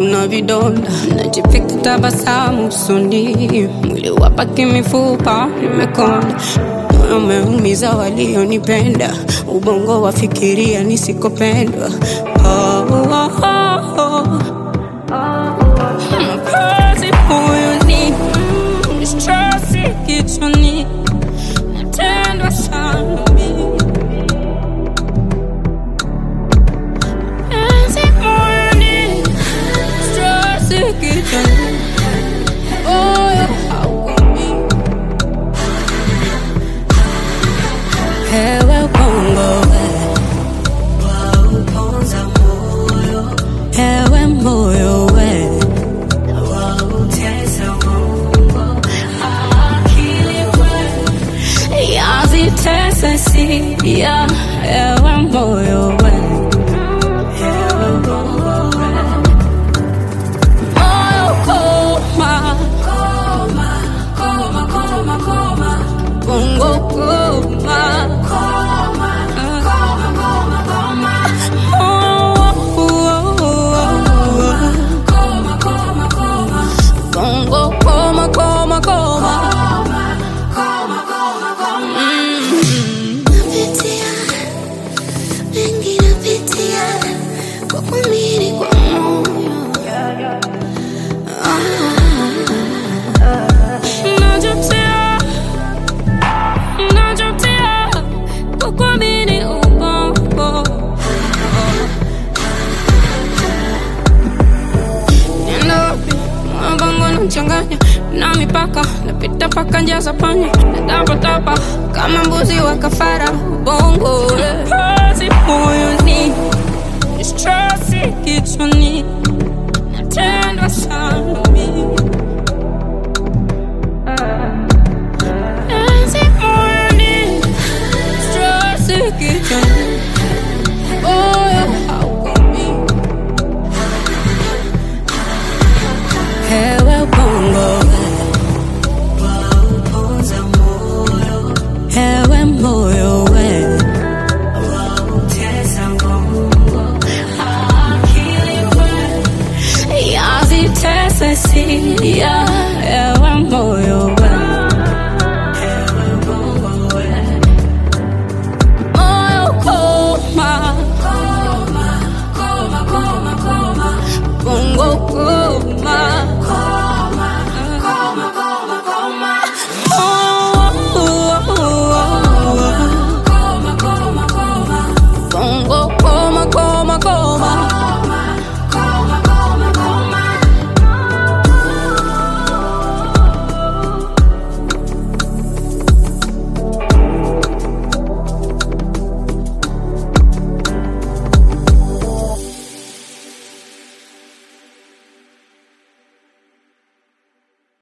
na vidonda, najipika tabasamu usoni, mwili wapaki mifupa nimekonda, moyo umeumiza walionipenda, ubongo wafikiria nisikopendwa. Oh, oh, oh, oh. Mapenzi moyoni, mm, stresi kichwani, natendwa sana mimi. Mapenzi moyoni, stresi kichwani, moyo haukomi. Ewe bongo we, ewe moyo we yazitese sia ewe moyo we moyo koma bongo koma bongo koma koma koma Napitia, mengi napitia, kwa kuamini kwa moyo. Najutia, najutia kukuamini ubongo. Nenda wapi? Mabongo nachanganya na mipaka, napita paka njia za panya, natapatapa kama mbuzi wa kafara. Ubongo kazi moyoni, stresi kichwani, natendwa sana mimi. Kazi moyoni, stresi kichwani, moyo haukomi. Ewe bongo Ewe moyo we yazitese sia ewe moyo